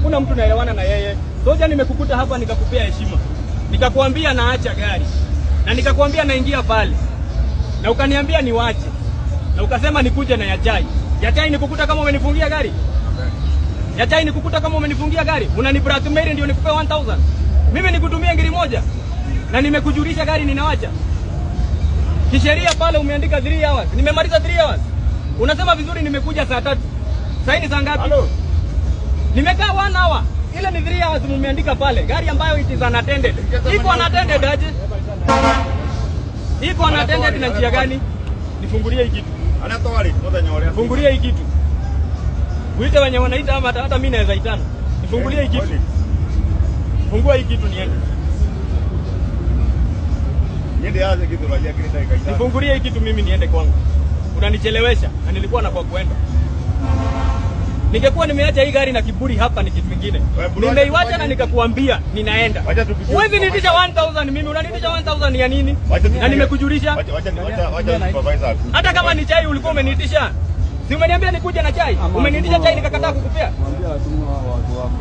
hakuna mtu naelewana na yeye. Soja, nimekukuta hapa nikakupea heshima, nikakwambia naacha gari na nikakwambia naingia pale, na ukaniambia niwache, na ukasema nikuje na ya chai. Ya chai nikukuta kama umenifungia gari ya chai nikukuta kama umenifungia gari, unani blackmail ndio nikupe 1000 mimi nikutumia ngiri moja na nimekujulisha gari ninawacha. Kisheria pale umeandika 3 hours, nimemaliza 3 hours. Unasema vizuri, nimekuja saa tatu. Sasa ni saa ngapi? Nimekaa 1 hour. Ile ni 3 hours mumeandika pale. Gari ambayo it is unattended. Iko unattended aje? Iko unattended na njia gani? Nifungulie hii kitu. Anatoa list muthenya uria. Fungulie hii kitu. Uite wenye wanaita ama hata hata mimi naweza itana. Nifungulie hii kitu. Fungua hii kitu niende. Niende yaze kitu rajia kile dakika itano. Nifungulie hii kitu mimi niende kwangu. Unanichelewesha na nilikuwa na kwa kuenda. Ningekuwa nimeacha hii gari na kiburi hapa ni kitu kingine. Wewe, bro, Nimeiwacha wacha- na nikakuambia ninaenda. Wacha tupitie- Huwezi nitisha 1000 mimi, unanitisha 1000 ya nini? Wacha tupitie- Na nimekujulisha. Wacha wacha wacha wacha supervisor akuje. Hata kama ni chai ulikuwa umeniitisha. Si umeniambia nikuje na chai? Umeniitisha chai nikakataa kukupea. Mwambie watumwa hao watu wako.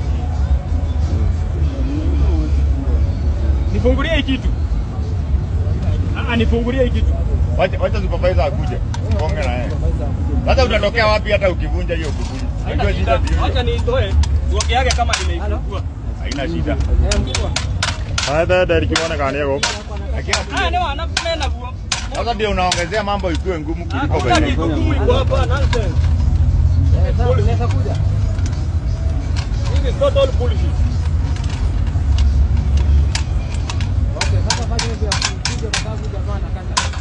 Nifungulie hii kitu. Ah, nifungulie hii kitu. Wacha wacha supervisor akuje. Konge na yeye. Sasa utatokea wapi hata ukivunja hiyo kukuli? Unajua Haina shida shida. Acha ndio. niitoe. Uoke yake kama nimeifungua. Haina shida. Fungua. Hata ndio kiona kani yako. Ah, ndio anafunena huo. Sasa ndio unaongezea mambo ikuwe ngumu kuliko Hakuna venye. kitu ngumu iko hapa, nonsense. Unaweza kuja? This is total bullshit. Okay, sasa fanya hivi ya kuja kwa sababu jamaa anakata.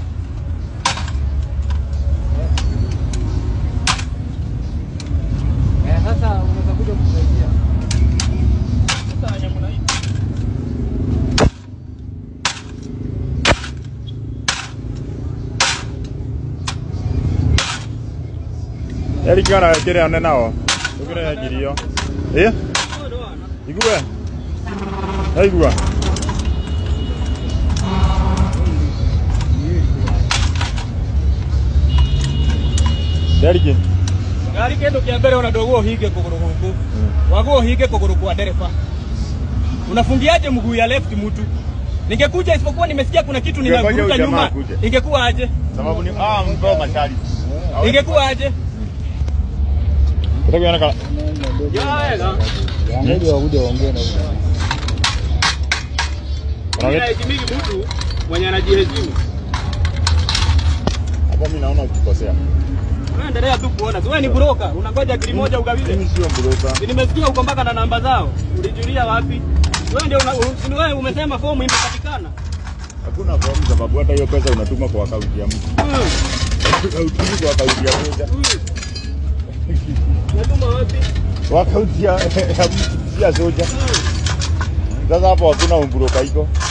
Eh, sasa unaweza kuja kusaidia. Sasa nyamuna hii. Yarikana kire ane nao. Tukire yagirio. Eh? Oh, ndio ana. Igwe. Aigua. Yariki. Gari kendo kia mbere ona ndogo uhige kuguru guku. Wago uhige kuguru kwa dereva. Unafungiaje mguu ya left mtu? Ningekuja isipokuwa nimesikia kuna kitu Ungefanya ninavuruta huyu jamaa nyuma. akuje. Ingekuwa aje? Sababu ni ah mbao mashari. Ingekuwa aje? Kutakiona kala. Ya ela. Ngoja wakuja waongee na wewe. Kuna kitu Inaheshimiki mtu mwenye anajiheshimu. hapo mimi naona ukikosea. Wewe endelea tu kuona. Wewe ni broker, unangoja gari moja ugawize. Mimi sio mburuka. Si nimesikia uko mpaka na namba zao. Ulijulia wapi? Wewe ndio una- u- si wewe umesema fomu imepatikana. Hakuna fomu sababu hata hiyo pesa unatuma kwa akaunti ya mtu. Hmm, Hautumi kwa akaunti ya moja. hmm. Natuma wapi? Kwa akaunti ya ya mtu si ya soja. Hmm. Sasa hapo hakuna umburuka iko.